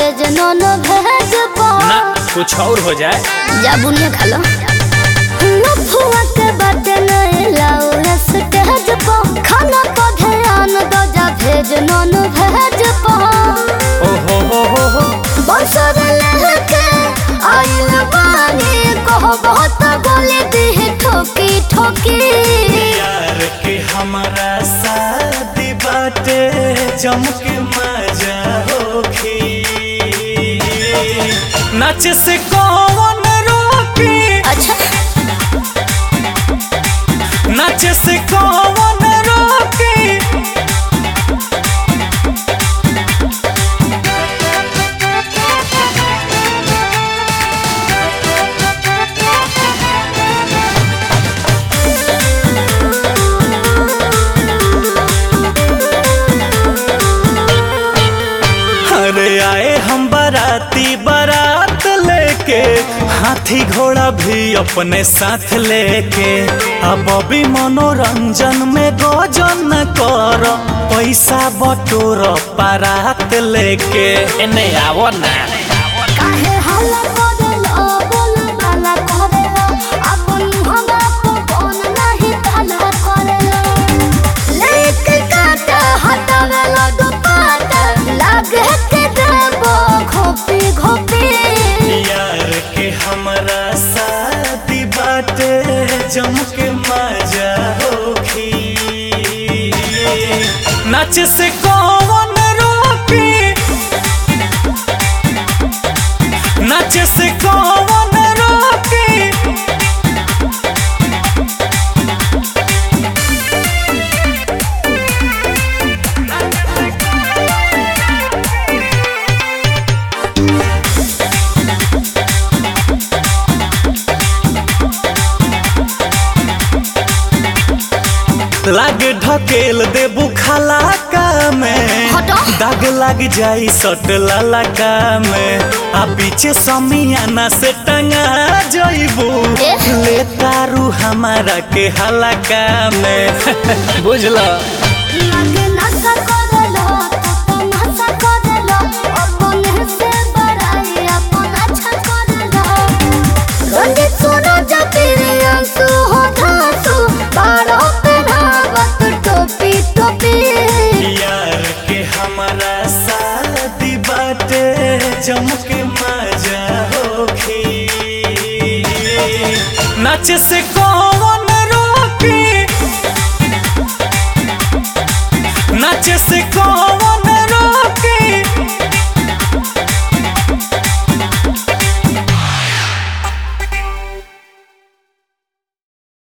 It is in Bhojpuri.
भेज नॉन भेज पा ना कुछ और हो जाए जा बुनिया खा लो लफुआ के बाटे नहीं लाओ स्टेज पर खाना पर ध्यान दो जा भेज नॉन भेज पा ओ हो हो हो हो बसर लहके आइल बानी कहो बहुत बोले दी ठोकी ठोकी यार के हमारा शादी बाटे जमके मजा होखी नाच से कौन रोकी अच्छा नाच से कौन रोकी अरे आए हम बाराती बारात लेके हाथी घोड़ा भी अपने साथ लेके अब अभी मनोरंजन में गोजन कर पैसा बटोर बारात लेके एने आवो ना काहे हल्ला करेलो बोल बाला करेलो अपन हमरा को कौन नहीं भला करेलो लेके काट हटावेलो दुपाट लागे के देबो घोपी घोपी यार के हमारा शादी बाटे जम के मजा होखी नाच से कौन रोकी नाच से कौन रोकी लाग ढकेल दे बुखाला का में हटो। दाग लाग जाई सट लाला का में आ पीछे समियाना से टंगा जइबू एह। ले तारू हमारा के हलाका में बुझला लागे नशा करेलो तो नशा करेलो अपन से बड़ाई अपन अच्छा करेलो रंगे सुनो जपीरी अंसु हो धासु बारो पे धावत टोपी टोपी यार के हमारा शादी बाटे जम के मजा होखी नाच से